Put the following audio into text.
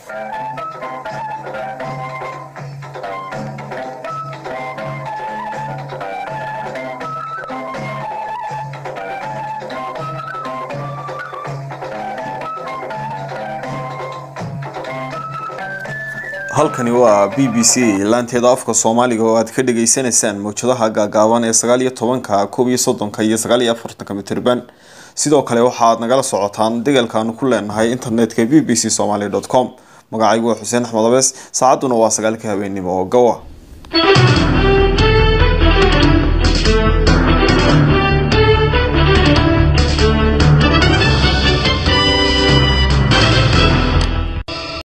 halkani waa b b c laanteeda afka soomaaliga oo aad ka dhageysanaysaan mawjadaha gaagaaban ee sagaal iyo tobanka koob iyo soddonka iyo sagaal iyo afartanka mitirban sidoo kale waxaad nagala socotaan degalkaanu ku leenahay internetka b b c somaly com magacaygu waa xuseen axmed abees saacadduna waa sagaalka habeenimo oo gawa